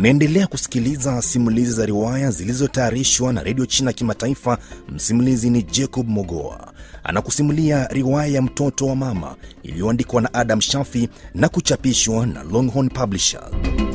Unaendelea kusikiliza simulizi za riwaya zilizotayarishwa na redio China Kimataifa. Msimulizi ni Jacob Mogoa, anakusimulia riwaya ya mtoto wa mama iliyoandikwa na Adam Shafi na kuchapishwa na Longhorn Publishers.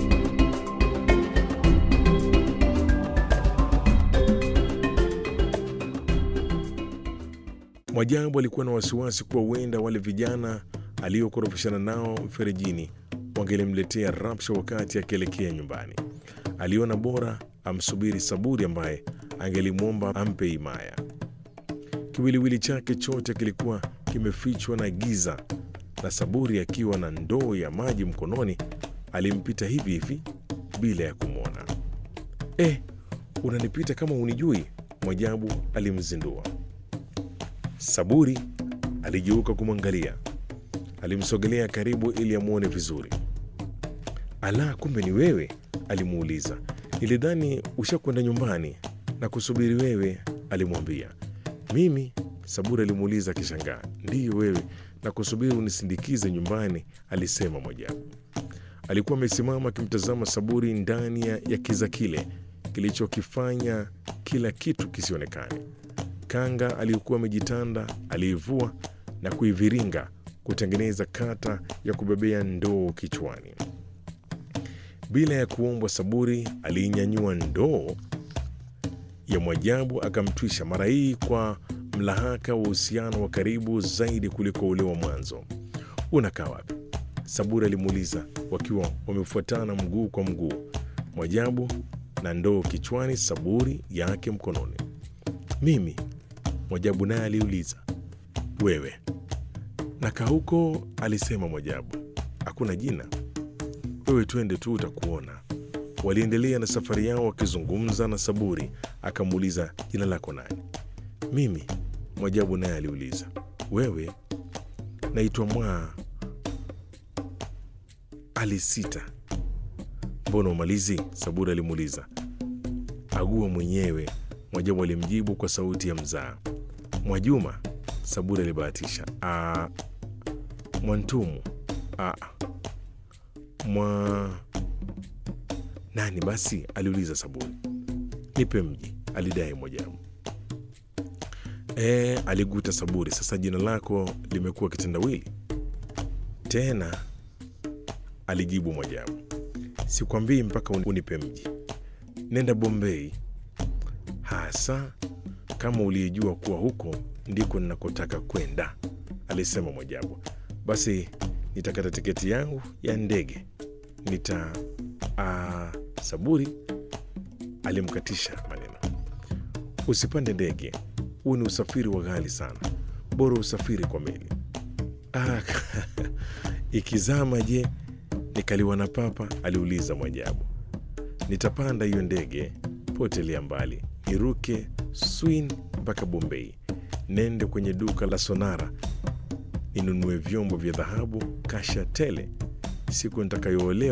Mwajabu alikuwa na wasiwasi kuwa huenda wale vijana aliokorofishana nao mferejini wangelimletea rapsha wakati akielekea nyumbani. Aliona bora amsubiri Saburi ambaye angelimwomba ampe himaya. Kiwiliwili chake chote kilikuwa kimefichwa na giza, na Saburi akiwa na ndoo ya maji mkononi alimpita hivi hivi bila ya kumwona. Eh, unanipita kama unijui? Mwajabu alimzindua. Saburi aligeuka kumwangalia. Alimsogelea karibu ili amwone vizuri. Ala, kumbe ni wewe? Alimuuliza. Nilidhani ushakwenda nyumbani na kusubiri wewe, alimwambia. Mimi? Saburi alimuuliza akishangaa. Ndiyo wewe, na kusubiri unisindikize nyumbani, alisema Mwajabu. Alikuwa amesimama akimtazama Saburi ndani ya ya kiza kile kilichokifanya kila kitu kisionekane. Kanga aliyokuwa amejitanda aliivua na kuiviringa kutengeneza kata ya kubebea ndoo kichwani. Bila ya kuombwa, Saburi aliinyanyua ndoo ya Mwajabu akamtwisha, mara hii kwa mlahaka wa uhusiano wa karibu zaidi kuliko ule wa mwanzo. Unakaa wapi? Saburi alimuuliza, wakiwa wamefuatana mguu kwa mguu, Mwajabu na ndoo kichwani, Saburi yake mkononi. Mimi? Mwajabu naye aliuliza. Wewe? Nakaa huko, alisema Mwajabu. Hakuna jina. Wewe twende tu utakuona. Waliendelea na safari yao wakizungumza, na Saburi akamuuliza jina lako nani? Mimi? Mwajabu naye aliuliza. Wewe? Naitwa Mwa. Alisita. Mbona umalizi? Saburi alimuuliza. Agua mwenyewe, Mwajabu alimjibu kwa sauti ya mzaa. Mwajuma? Saburi alibahatisha. "Ah, Mwantumu. "Ah, mwa nani basi? aliuliza Saburi. Nipe mji, alidai Mwajabu. E, aliguta Saburi. Sasa jina lako limekuwa kitendawili tena, alijibu Mwajabu. Sikwambii mpaka unipe mji. Nenda Bombei hasa kama uliyejua kuwa huko ndiko ninakotaka kwenda, alisema Mwajabu. Basi nitakata tiketi yangu ya ndege nita a, Saburi alimkatisha maneno. Usipande ndege, huu ni usafiri wa ghali sana, bora usafiri kwa meli. Ah, ikizama je, nikaliwa na papa? aliuliza Mwajabu. Nitapanda hiyo ndege, potelea mbali, niruke Swin mpaka Bombei, nende kwenye duka la Sonara ninunue vyombo vya dhahabu kasha tele. Siku nitakayoolewa